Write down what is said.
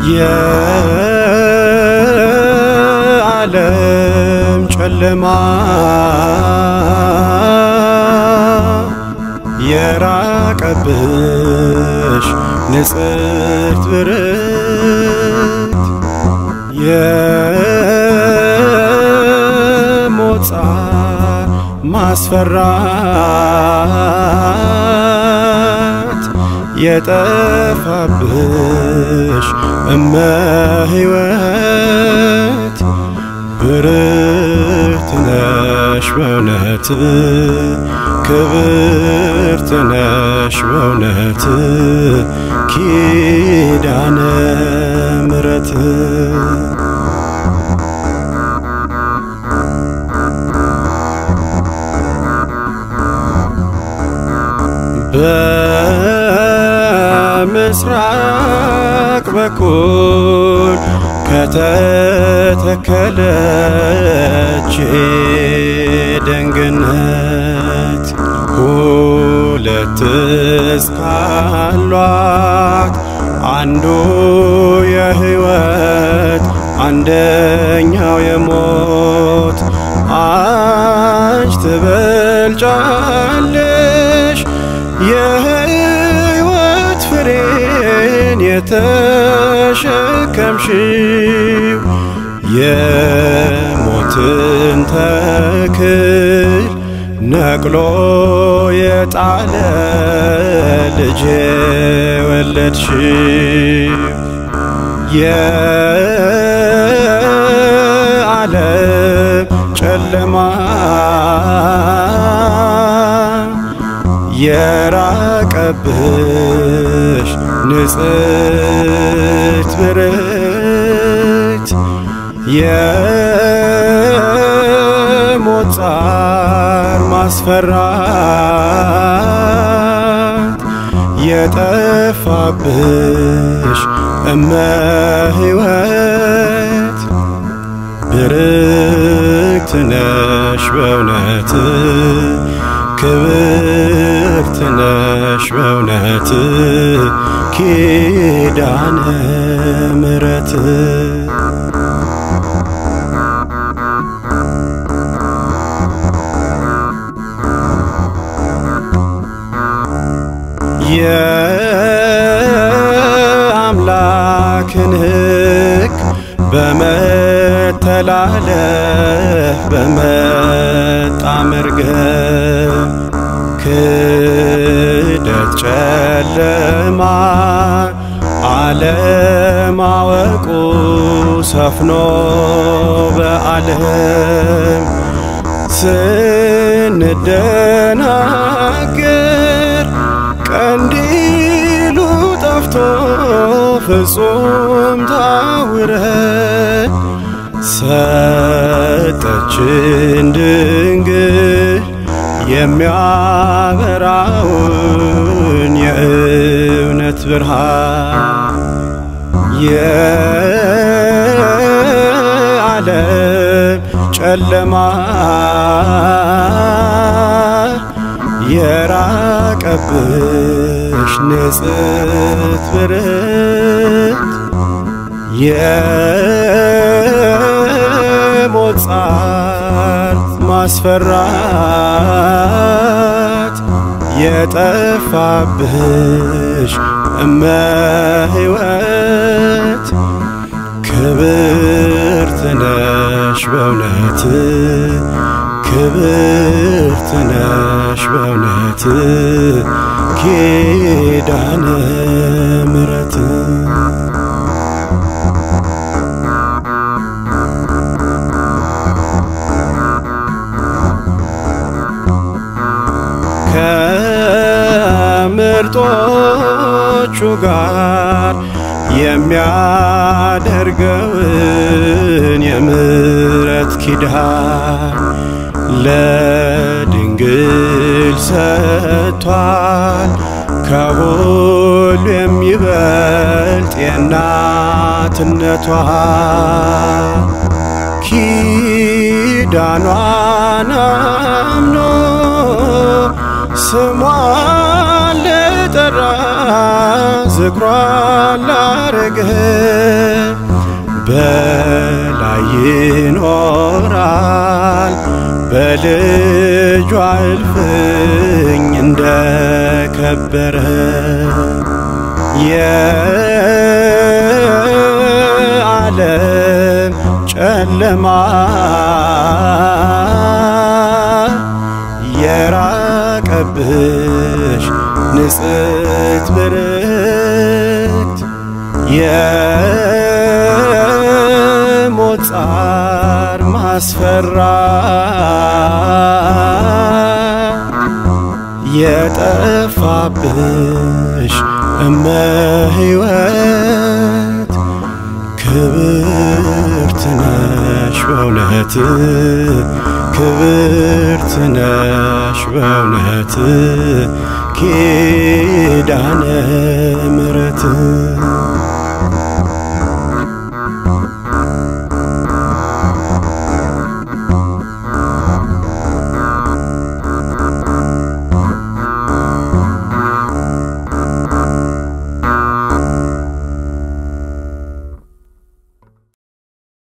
የዓለም ጨለማ የራቀብሽ ንጽሕት ብርት የሞት ጻር ማስፈራት የጠፋብሽ እመ ሕይወት ብርት ነሽ በእውነት ክብርት ነሽ በእውነት ኪዳነ ምሕረት በምስራቅ በኩል ከተተከለች ደንግነት ሁለት እስካሏት አንዱ የሕይወት አንደኛው የሞት አንቺ ትበልጫለሽ የሕይወት ፍሬን የተሸከምሽው የሞትን ተክል ነቅሎ የጣለ ልጅ ወለድሽው የዓለም ጨለማ የራቀብሽ ንጽሕት ብርት የሞት ጻር ማስፈራት የጠፋብሽ እመ ሕይወት ብርክት ነሽ በእውነት ክብርት ነሽ በእውነት ኪዳነ ምሕረት የአምላክን ሕግ በመተላለፍ በመጣ መርገም ክደት ጨለማ አለማወቁ ሰፍኖ በዓለም ስንደናገር ቀንዲሉ ጠፍቶ ፍጹም ታውረን ሰጠችን ድንግል የሚያበራውን የእውነት ብርሃን የዓለም ጨለማ የራቀብሽ ንጽሕት ብርት የሞት ጻር ማስፈራት የጠፋብሽ እመ ሕይወት ክብርት ነሽ በእውነት ክብርት ነሽ በእውነት ኪዳነ ምሕረት ከምርጦቹ ጋር የሚያደርገውን የምሕረት ኪዳን ለድንግል ሰጥቷል። ከሁሉ የሚበልጥ የእናትነቷ ኪዳኗን አምኖ ስሟን ለጠራ ዝክሯ ላረግህ በላይ ይኖራል በልጇ እልፍኝ እንደከበረ የዓለም ጨለማ የራቀብሽ ንጽሕት ብርክት የሞት ጻር ማስፈራ የጠፋብሽ እመ ሕይወት ክብርት ነሽ በእውነት ክብርት ነሽ በእውነት ኪዳነ ምሕረት